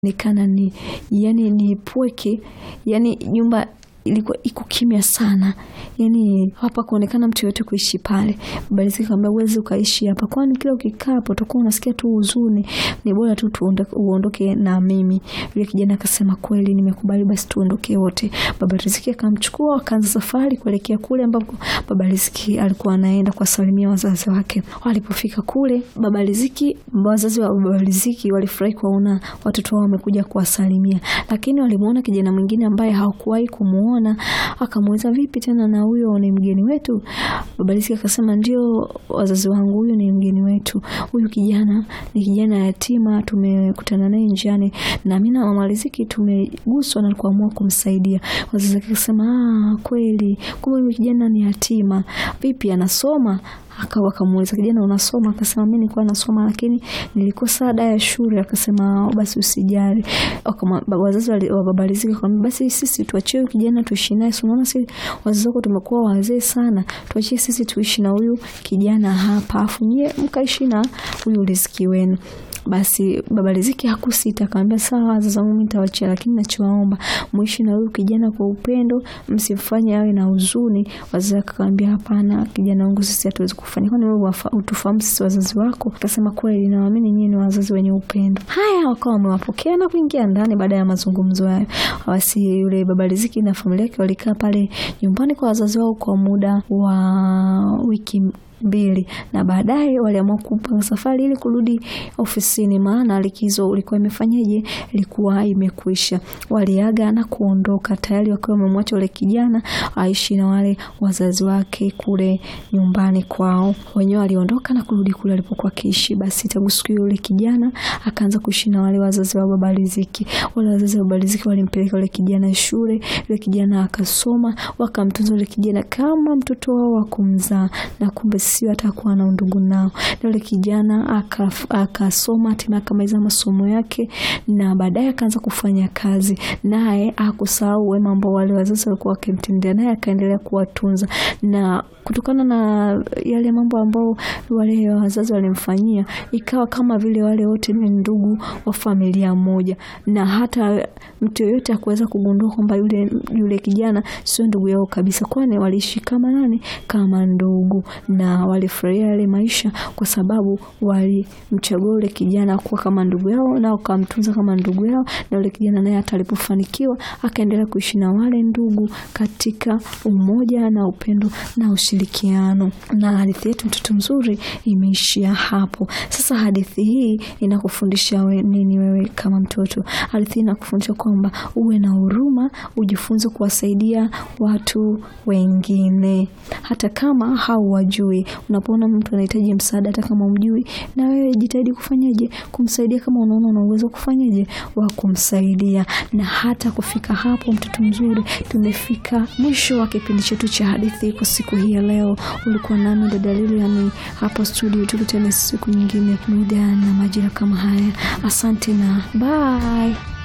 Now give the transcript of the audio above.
Nekana ni yani ni pweke, yani nyumba ilikuwa iko kimya sana, yani hapa kuonekana mtu yote kuishi pale. Baba Riziki akamwambia uwezi ukaishi hapa, kwani kila ukikaa hapo utakuwa unasikia tu huzuni, ni bora tu tuondoke, uondoke na mimi. Yule kijana akasema kweli, nimekubali, basi tuondoke wote. Baba Riziki akamchukua, wakaanza safari kuelekea kule ambapo Baba Riziki alikuwa anaenda kuwasalimia wazazi wake. Walipofika kule, Baba Riziki, wazazi wa Baba Riziki walifurahi kuwaona watoto wao wamekuja kuwasalimia, lakini walimuona kijana mwingine ambaye hawakuwahi kumuona akamuuliza vipi tena na huyo ni mgeni wetu? Baba Riziki akasema ndio wazazi wangu, huyu ni mgeni wetu. Huyu kijana ni kijana yatima, tumekutana naye njiani na mimi na Mama Riziki tumeguswa na kuamua kumsaidia. Wazazi wake akasema ah, kweli kumbe huyu kijana ni yatima. Vipi anasoma? Akawa akamuuliza kijana, unasoma? Akasema mimi nilikuwa nasoma lakini nilikosa ada ya shule. Akasema basi usijali. Wazazi wa Baba Riziki akamwambia basi sisi tuachie huyu kijana tuishi naye, si unaona sisi wazazi wako tumekuwa wazee sana, tuachie sisi tuishi na huyu kijana hapa, afu nyie mkaishi na huyu Riziki wenu. Basi Baba Riziki hakusita, akamwambia sawa, wazazi wangu mimi nitawachia, lakini nachowaomba muishi na huyu kijana kwa upendo, msimfanye awe na huzuni. Wazazi wake akamwambia hapana, kijana wangu sisi hatuwezi kufanya, kwani wewe utufahamu sisi wazazi wako? Akasema kweli, naamini nyinyi ni wazazi wenye upendo. Haya, wakawa wamewapokea na kuingia ndani. Baada ya mazungumzo hayo, basi yule Baba Riziki na familia yake walikaa pale nyumbani kwa wazazi wao kwa muda wa wiki mbili na baadaye waliamua kupanga safari ili kurudi ofisini, maana likizo ilikuwa imefanyaje, ilikuwa imekwisha. Waliaga na kuondoka tayari wakiwa wamemwacha yule kijana aishi na wale wazazi wake kule nyumbani kwao. Wenyewe waliondoka na kurudi kule alipokuwa akiishi. Basi tangu siku hiyo yule kijana akaanza kuishi na wale wazazi wa Baba Riziki. Wale wazazi wa Baba Riziki walimpeleka yule kijana shule, yule kijana akasoma, wakamtunza yule kijana kama mtoto wao wa kumzaa, na kumbe sio atakuwa na undugu nao. Na yule kijana akasoma hatimaye akamaliza masomo yake, na baadaye akaanza kufanya kazi, naye hakusahau wema ambao wale wazazi walikuwa wakimtendea, naye akaendelea kuwatunza na kutokana na yale mambo ambao wale wazazi walimfanyia, ikawa kama vile wale wote ni ndugu wa familia moja, na hata mtu yoyote akuweza kugundua kwamba yule yule kijana sio ndugu yao kabisa, kwani waliishi kama nani, kama ndugu, na walifurahia yale maisha kwa sababu walimchagua yule kijana kuwa kama ndugu yao na wakamtunza kama ndugu yao, na yule kijana naye hata alipofanikiwa akaendelea kuishi na wale ndugu katika umoja na upendo na ushirikiano. Na hadithi yetu mtoto mzuri imeishia hapo. Sasa hadithi hii inakufundisha we, nini wewe kama mtoto? Hadithi hii inakufundisha kwamba uwe na huruma, ujifunze kuwasaidia watu wengine hata kama hauwajui. Unapoona mtu anahitaji msaada, hata kama umjui, na wewe jitahidi kufanyaje, kumsaidia. Kama unaona una uwezo kufanyaje, wa kumsaidia. Na hata kufika hapo, mtoto mzuri, tumefika mwisho wa kipindi chetu cha hadithi kwa siku hii ya leo. Ulikuwa nami dada Lilian hapa studio, tukutane siku nyingine muda na majira kama haya. Asante na bye.